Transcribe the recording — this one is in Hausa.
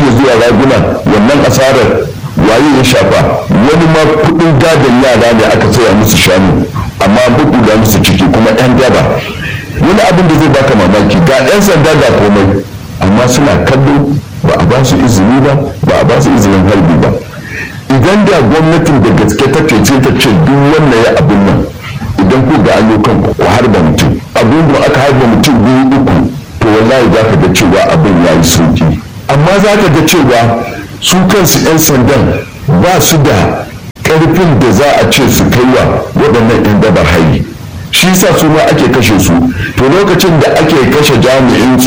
ya zuwa raguna wannan asarar waye ya shafa wani ma kudin gadon yara ne aka saya musu shanu amma bugu da musu ciki kuma yan daba wani abin da zai baka mamaki ga yan sanda ga komai amma suna kallo ba a ba su izini ba ba a ba su izinin harbi ba idan da gwamnatin da gaske ta ce ta ce duk wannan ya abin nan idan ku ga ayyukan ku harba mutum abin da aka harba mutum biyu uku to wallahi za ka ga cewa abin ya yi sauki amma za ka ga cewa su kansu 'yan sandan ba su da karfin da za a ce su kai wa waɗannan 'yan dabar hari shi sa su ma ake kashe su to lokacin da ake kashe jami'in